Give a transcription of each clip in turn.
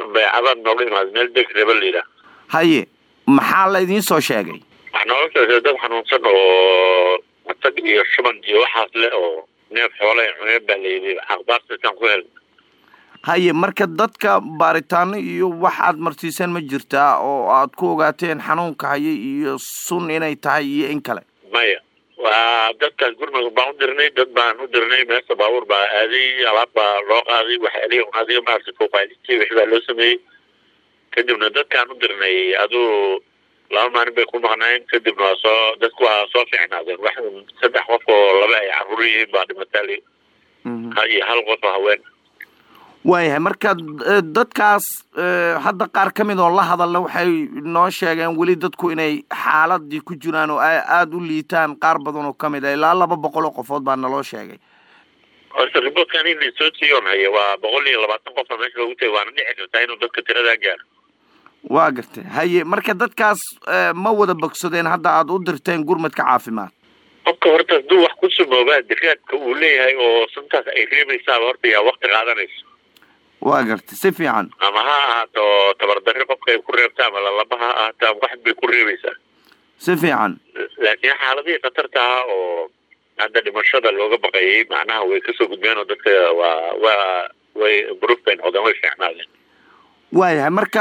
bay cabaad nooga imaada meel deg reba la yidhaah haye maxaa la idiin soo sheegay wax nooga sheegay dad xanuunsan oo matag iyo shuban iyo waxaas leh oo neef xoolaha cuneen baa la yidhi akhbaartaasaan ku helna haye marka dadka baaritaano iyo wax aad marsiiseen ma jirtaa oo aad ku ogaateen xanuunka haye iyo sun inay tahay iyo in kale maya waa dadkaas gurmud baan u dirnay dad baan u dirnay meesha baabuur baa aaday alaab baa loo qaaday waxyaalihi un adiga maaragtay profilintii wixii baa loo sameeyey kadibna dadkaan u dirnay aduu laba maalin bay ku maqnaayeen kadibna waa soo dadku waa soo fiicnaadeen wax un saddex qof oo laba ay carruur yihiin baa dhimataali iyo hal qof oo haween waayahay marka dadkaas hadda qaar ka mid oo la hadalna waxay noo sheegeen weli dadku inay xaaladii ku jiraan oo ay aada u liitaan qaar badan oo kamid ah ilaa laba boqol oo qofood baa naloo sheegay horta riboortkan in lasoo siiyoon hayo waa boqol iyo labaatan qofa meesha loogu tagay waana dhici kartaa inuu dadka tiradaa gaaro waa gartay haye marka dadkaas ma wada bogsadeen hadda aada u dirteen gurmadka caafimaad qofka horta hadduu wax ku sumoobaa diraadka uu leeyahay oo suntaas ay reebaysaaba horta yaa wakti qaadanayso waa gartay si fiican ama ha ahaato tabardarri qofka ay ku reebta ama lalaba ha ahaato ama wax bay ku reebaysaa si fiican laakiin xaaladihii khatarta ah oo hadda dhimashada looga baqayay macnaha way kasoo gudbeen oo dadka waa waa way proof bay noqdeen way fiicnaadeen waayahay marka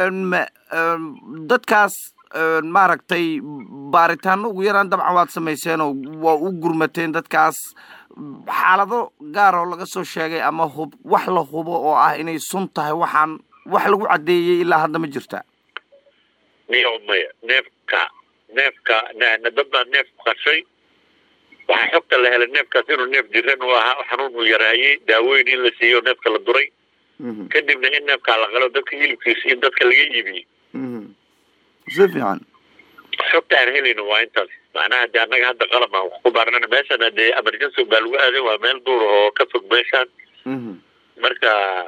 dadkaas maaragtay baaritaano ugu yaraan dabcan waad samayseen oo waa u gurmateen dadkaas xaalado gaar oo laga soo sheegay ama hub wax la hubo oo ah inay sun tahay waxaan wax lagu caddeeyey ilaa hadda ma jirta miyo maya neefka neefka dad baa neef qashay waxaa xogta la helay neefkaas inuu neef jiran u ahaa xanuun uu yaraayey daaweyn in la siiyo neefka la duray kadibna in neefkaa la qalo dadka hilibkiisa in dadka laga iibiyey si fiican xogta aan helayno waa intaas macnaha de annaga hadda qalab aan wax ku baarnana meeshana dee emergency baa lagu aaday waa meel duur oo ka fog meeshaan marka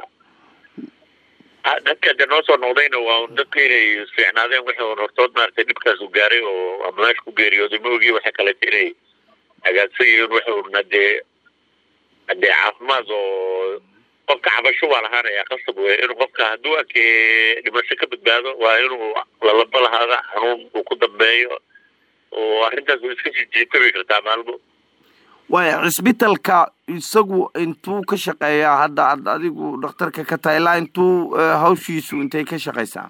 dadka de noo soo noqdayna waa un dadka inay fiicnaadeen wixii un hortood maaragtay dhibkaas u gaaray oo ama meesha ku geeriyooday ma ogi waxay kaleeto inay hagaagsan yihiin wixii un hadee hadee caafimaad oo qofka cabasho waa lahaanaya qasab wey inuu qofka hadduu arkee dhimasho ka badbaado waa inuu lalaba lahaada xanuun uu ku dambeeyo oo arrintaas way iska jijiitabi kartaa maalmo waaya cisbitalka isagu intuu ka shaqeeyaa hadda ad adigu dhakhtarka ka tahay ilaa intuu hawshiisu intay ka shaqaysaa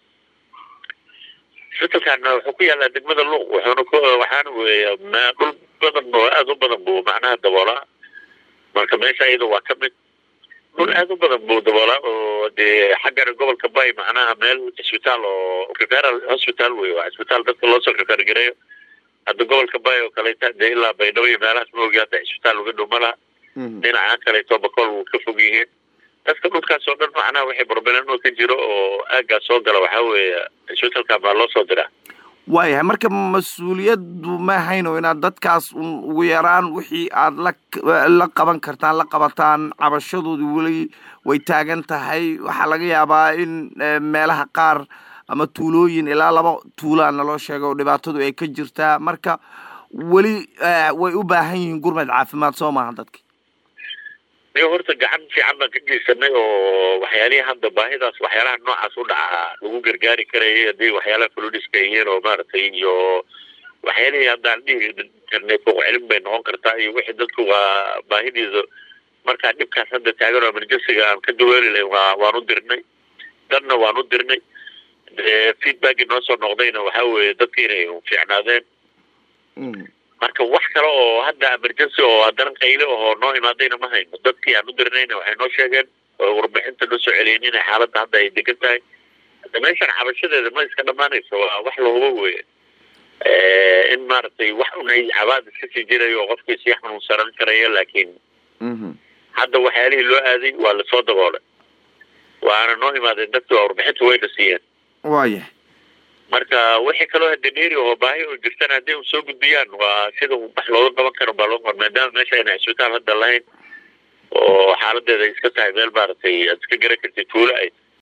cisbitalkan wuxuu ku yaalaa degmada luuq wuxuuna ku waxaana weeya dhul badan oo aada u badan buu macnaha daboolaa marka meesha iyada waa ka mid dhul aada u badan buu daboolaa oo dee xaggana gobolka bay macnaha meel cisbitaal oo referal hospital wey waa cisbitaal dadka loosoo refer gareeyo hadda gobolka bay oo kaleeta dee ilaa baydhabo iyo meelahaas ma ogi hadda cisbitaal uga dhow ma laha dhinaca kaleeto bakool wuu ka fog yihiin dadka dhulkaas oo dhan macnaha waxay barbelenoo ka jiro oo aaggaas soo gala waxaa weeye cisbitaalkan baa loo soo diraa waayahay marka mas-uuliyaddu ma hayno inaad dadkaas un ugu yaraan wixii aad la la qaban kartaan la qabataan cabashadoodu weli way taagan tahay waxaa laga yaabaa in meelaha qaar ama tuulooyin ilaa laba tuulaa naloo sheega oo dhibaatadu ay ka jirtaa marka weli way u baahan yihiin gurmad caafimaad soo maaha dadki niyo horta gacan fiican baan ka geysanay oo waxyaalihii hadda baahidaas waxyaalaha noocaas u dhacaa lagu gargaari karayay haddii waxyaalaha flodiska yihiin oo maaragtay iyo waxyaalihii haddaan dhihi karnay fooq celin bay noqon kartaa iyo wixii dadku waa baahidiisa markaa dhibkaas hadda taagan oo emergencyga aan ka daweeli lahayn waa waan u dirnay dadna waan u dirnay feedbackii noo soo noqdayna waxaa weeye dadka inay fiicnaadeen marka wax kale oo hadda emergency oo haddana qayle oo noo imaadayna ma hayno dadkii aan u dirnayna waxay noo sheegeen oo warbixinta noo soo celiyeen inay xaaladda hadda ay degan tahay hadda meeshan cabashadeeda ma iska dhamaanayso waa wax lahubo weye in maaragtay wax unay cabaad iska sii jirayo oo qofkii sii xanuunsanan karaya laakiin hadda waxyaalihii loo aaday waa lasoo daboolay waana noo imaadeen dadki waa warbixinta wayna siiyeen waaya marka wixii kaloo hadeneeri oo baahi oo jirtana hadday u soo gudbiyaan waa sida wax looga qaban karo baa loo maadaama meesha ayna cisbitaal hadda lahayn oo xaaladeeda ay iska tahay meel maaragtay aad iska garan kartid tuulo ay